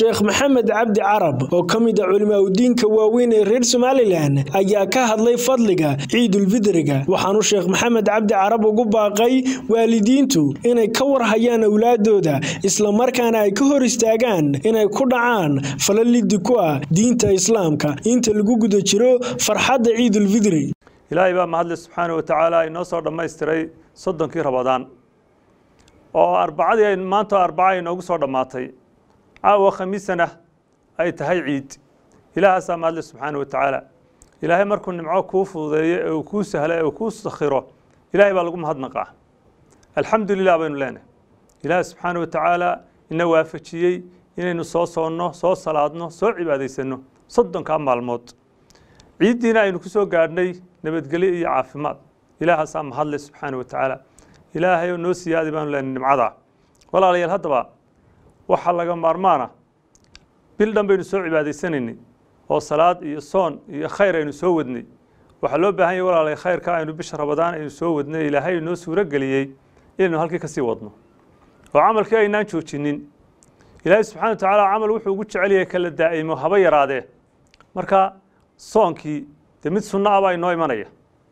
sheekh maxamed cabdi carab oo ka mid a culimaadudiinka waaweyn ee reer somalilan ayaa ka hadlay fadliga ciidulfidriga waxaanu sheekh maxamed cabdi carab ugu baaqay waalidiintu inay ka warhayaan awlaadooda islamarkaana ay ka hor istaagaan inay ku dhacaan fala liddi ku ah diinta islaamka inta lagu guda jiro farxadda ciidulfidri ilaahay baa mahadle subxaana wa tacaala inoo soo dhammaystiray soddonkii rabadaan oo arbacadii maanta arbaca inoogu soo dhammaatay caawa khamiisana ay tahay ciid ilaahaasaa mahadle subxaana wa tacaala ilaahay markuu nimco kuu fududeeyo ee uu kuu sahlo ee uu kuu sakhiro ilaahay baa lagu mahadnaqaa alxamdu lilah baynu leenahay ilaahay subxaana wa tacaala ina waafajiyey inaynu soo soonno soo salaadno soo cibaadaysanno soddonkaa maalmood ciiddiina aynu ku soo gaadhnay nabadgelyo iyo caafimaad ilaahaasaa mahadle subxaana wa tacaala ilaahay oo noo siyaadi baanu leenahay nimcadaa walaalayaal haddaba waxaa laga maarmaana bil dhan baynu soo cibaadaysanaynay oo salaad iyo soon iyo khayr aynu soo wadnay waxaa loo baahan yahy walaalay khayrka aynu bisha rabadaan aynu soo wadnay ilaahay noo suuro geliyey inaynu halkii ka sii wadno oo camalkii aynaan joojinin ilaahay subxana wa tacaala camal wuxuu ugu jecel yahay kala daa'imo haba yaraadee marka soonkii dee mid sunno ah baa inoo imanaya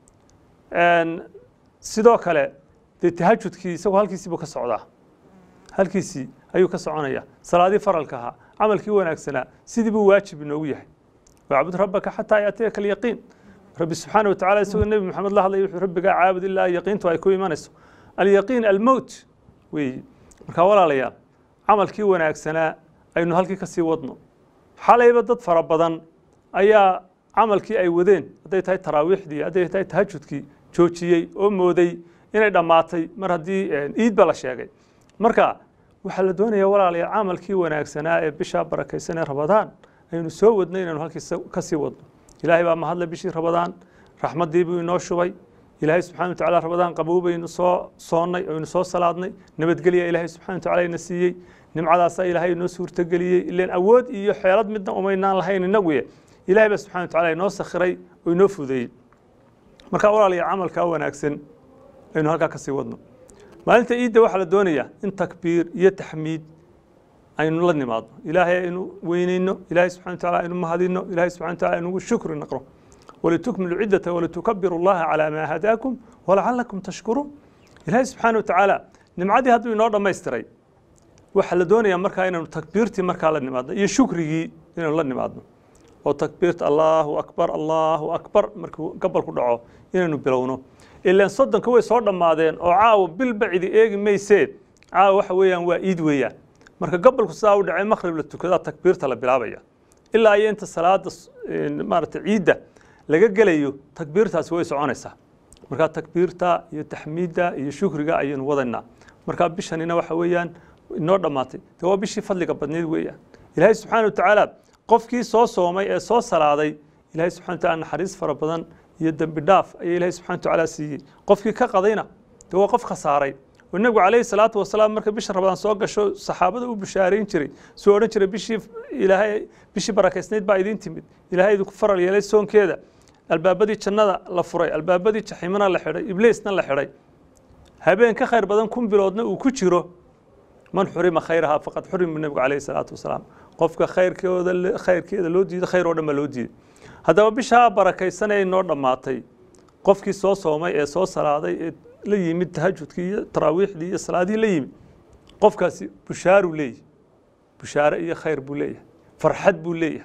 sidoo kale dee tahajudkii isagoo halkiisiibuu ka socdaa halkiisii ayuu ka soconaya salaadii faralka ahaa camalkii wanaagsanaa sidii buu waajib inoogu yahay wacbud rabbaka xataa yaatiyaka alyaqiin rabbi subxaana wa tacala isagoo nebi maxamed la hadlaya wuxuu rabbigaa caabud ilaa yaqiintu ay ku imanayso alyaqiin almowt weeye marka walaalayaal camalkii wanaagsanaa aynu halkii ka sii wadno xalayba dad fara badan ayaa camalkii ay wadeen hadday tahay taraawiixdii hadday tahay tahajudkii joojiyey oo mooday inay dhammaatay mar haddii iidba la sheegay marka waxaa la doonaya walaalayaal camalkii wanaagsanaa ee bishaa barakaysan ee rabadaan aynu soo wadnay inaynu halkii ka sii wadno ilaahay baa mahadle bishii rabadaan raxmaddii buu inoo shubay ilaahay subxana wa tacala rabadaan qabow baynu soo soonnay oynu soo salaadnay nabadgelya ilaahay subxana wa tacala ina siiyey nimcadaasaa ilaahay inoo suurtageliyey ileen awood iyo xeelad midna umaynaan lahayn inaguye ilahay baa subxana wa tacala inoo sakhiray oo inoo fudeeyey marka walaalayaal camalkaa wanaagsan aynu halkaa ka sii wadno maalinta iidda waxaa la doonayaa in takbiir iyo taxmiid aynu la nimaadno ilaahay aynu weyneyno ilaahay subxana wa tacala aynu mahadino ilaahay subxana wa tacala aynugu shukri naqro walitukmilu ciddata walitukabiru allaha calaa maa hadaakum walacalakum tashkuruun ilaahay subxaana wa tacaala nimcadii hadduu inoo dhammaystiray waxaa la doonayaa markaa inaynu takbiirtii markaa la nimaadno iyo shukrigii inaynu la nimaadno oo takbiirta allaahu akbar allaahu akbar markuu gabalku dhaco inaynu bilowno ilaan soddonka way soo dhammaadeen oo caawa bilba cidi eegi mayseen caawa waxa weeyaan waa iid weeyaan marka gabalku sidaa u dhacay makhrib la tukadaa takbiirta la bilaabaya ilaa iyo inta salaada maaragtay ciidda laga gelayo takbiirtaasi way soconaysaa marka takbiirta iyo taxmiidda iyo shukriga ayaynu wadaynaa marka bishanina waxa weeyaan inoo dhammaatay de waa bishii fadliga badneyd weeyaan ilaahay subxaana wa tacaala qofkii soo soomay ee soo salaaday ilaahay subxana wa tacala naxariis fara badan iyo dembi dhaaf ayaa ilaahay subxana wa tacaala siiyey qofkii ka qadayna de waa qof khasaaray oo nebigu calayhi salaatu wasalaam marka bisha rabadaan soo gasho saxaabada u bishaarayn jiray suu odhan jiray bishii ilaahay bishii barakaysnayd baa idiin timid ilaahay idinku faral yeelay soonkeeda albaabadii jannada la furay albaabadii jaxiimana la xidhay ibliisna la xidhay habeen ka khayr badan kun biloodna uu ku jiro man xurima khayrahaa faqad xurimu nebigu calayhi salaatu wasalaam qofka khayrkooda khayrkeeda loo diido khayr oo dhan baa loo diiday haddaba bishaa barakaysan ee inoo dhammaatay qofkii soo soomay ee soo salaaday ee la yimid tahajudkii iyo taraawiixdii iyo salaadihii la yimid qofkaasi bushaaruu leeyahay bushaare iyo khayr buu leeyahay farxad buu leeyahay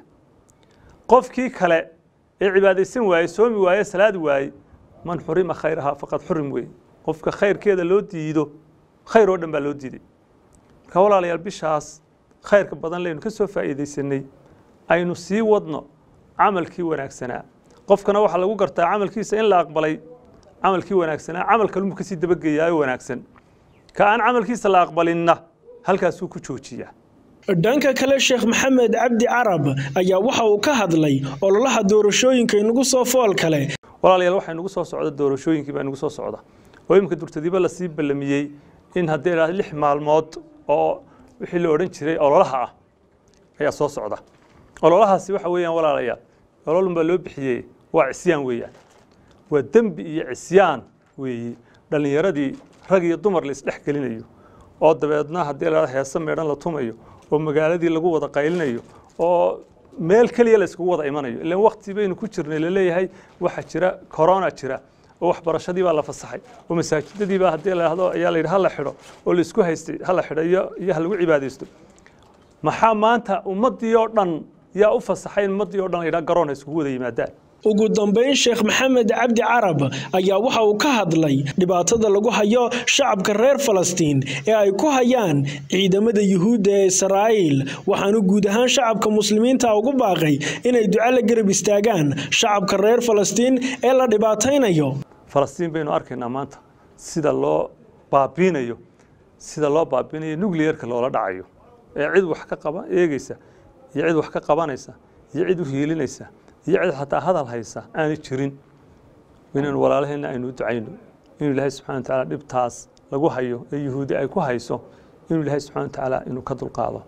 qofkii kale ee cibaadaysan waaye soomi waaye salaad waaye man xurima khayrahaa faqad xurim weeye qofka khayrkeeda loo diido khayr oo dhan baa loo diiday marka walaalayaal bishaas khayrka badan leynu ka soo faa'iidaysanay aynu sii wadno camalkii wanaagsanaa qofkana waxaa lagu gartaa camalkiisa in la aqbalay camalkii wanaagsanaa camal kalunbu kasii dabageeyaayo wanaagsan ka aan camalkiisa la aqbalinna halkaasuu ku joojiyaa dhanka kale sheekh maxamed cabdi carab ayaa waxa uu ka hadlay ololaha doorashooyinka inagu soo fool kale walaalayaal waxaa inagu soo socda doorashooyinkii baa inagu soo socda oo iminka durtadiiba lasii ballamiyey in haddii idhahdo lix maalmood oo wixii la odhan jiray ololaha ah ayaa soo socda ololahaasi waxa weeyaan walaalayaal ololun baa loo bixiyey waa cisyaan weeyaan waa dembi iyo cisyaan weeye dhallinyaradii rag iyo dumar la isdhex gelinayo oo dabeedna haddii la heese meedhan la tumayo oo magaaladii lagu wada qaylinayo oo meel keliya la iskugu wada imanayo ilaan waqti baynu ku jirnay laleeyahay waxaa jira corona jira oo waxbarashadii baa la fasaxay oo masaajidadii baa haddii la yidhahdo ayaa la yidhi ha la xidho oo la isku haystay ha la xidho iyo iyo ha lagu cibaadaysto maxaa maanta ummaddii oo dhan yaa u fasaxay in ummaddii oo dhan la yidhaha garoon ha iskugu wada yimaadaan ugu dambayn sheekh maxamed cabdi carab ayaa waxa uu ka hadlay dhibaatada lagu hayo shacabka reer falastiin ee ay ku hayaan ciidamada yuhuudda ee israa'iil waxaanu guud ahaan shacabka muslimiinta ugu baaqay inay duco la garab istaagaan shacabka reer falastiin ee la dhibaataynayo falastiin baynu arkaynaa maanta sida loo baabiinayo sida loo baabiinayo nuclearka loola dhacayo ee cid wax ka qaba eegeysa iyo cid wax ka qabanaysa iyo cid u hiilinaysa iyo cid xataa hadal haysa aanay jirin inaynu walaalaheenna aynu u ducayno inuu ilaahay subxana watacaala dhibtaas lagu hayo ee yuhuudi ay ku hayso inuu ilaahay subxana watacaala inuu ka dulqaado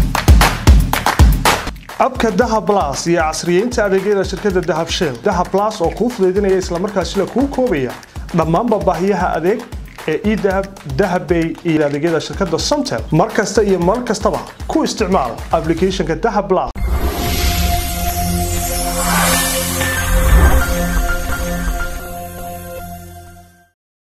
abka dahab blas iyo casriyeynta adeegyada shirkadda dahab shell dahab blas oo kuu fudaydinaya islamarkaasina kuu koobaya dhammaanba baahiyaha adeeg ee edahab dahabbay iyo adeegyada shirkadda somtel mar kasta iyo mar kastaba ku isticmaal applicationka dahab blas